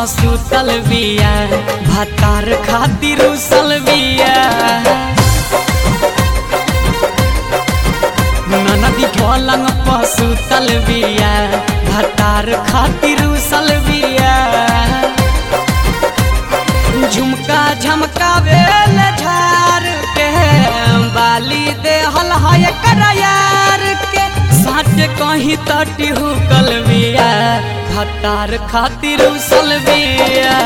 सुतल बिया भातार खातिर उसल बिया ननदी पलंग पर सुतल बिया भातार खातिर उसल बिया झुमका झमकावे झार के बाली देहल है करायार के साट कहीं तटी हुकल बिया भातार खातिर उसल बिया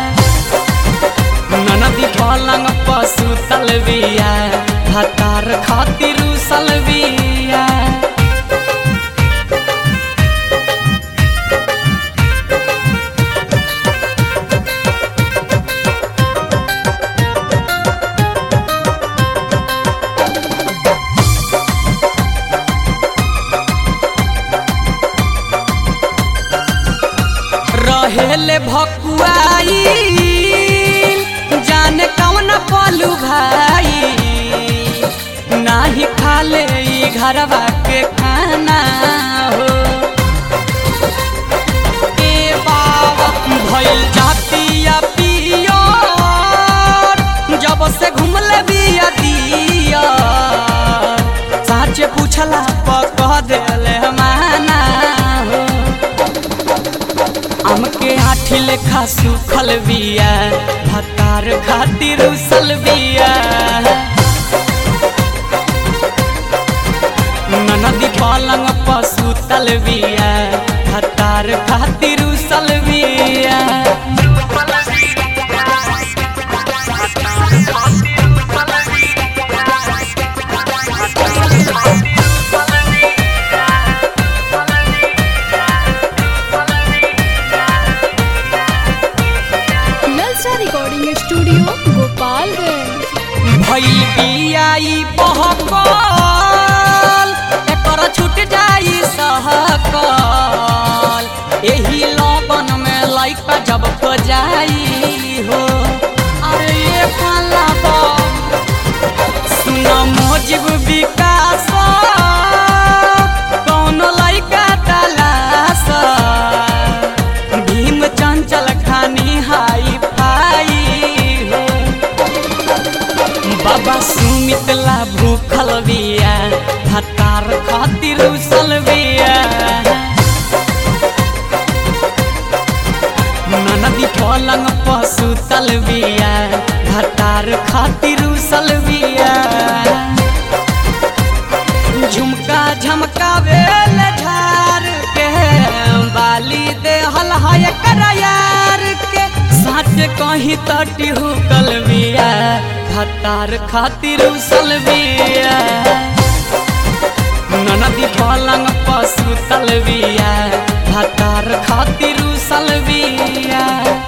ननदी पलंग पर सुतल बिया भातार खातिर उसल बिया रहेले भकुआई जाने कौन पलू भाई नाही खाले ई घरवा के खाना हो ए बाबा भइल जातिया पियो जब से घुमले बिया दिया साचे पूछला पकह देले माना हो हमके आठी लेखा सुखल बिया भतार खातिर उसल बिया ननदी पलंग पर सुतल बिया भतार खातिर उसल बिया नलसा रिकॉर्डिंग स्टूडियो गोपालगंज भइल बियाई बहकल एकर छूट जाई सहकल एही लबन में लइका जब खो जाई हो अरे ये काला सुन मोजिब विकास कौन लइका तलाश भीम चंचल खानी हाई फाई हो बाबा सुमितला भूखल बिया भतार खातिर उसल बिया ननदी पलंग पर सुतल बिया भतार खातिर उसल बिया झुमका झमकावे झार के बाली देहल है करायार के साट कहीं तटी हुकल बिया भतार खातिर उसल बिया ननदी पलंग पर सुतल बिया भतार खातिर उसल बिया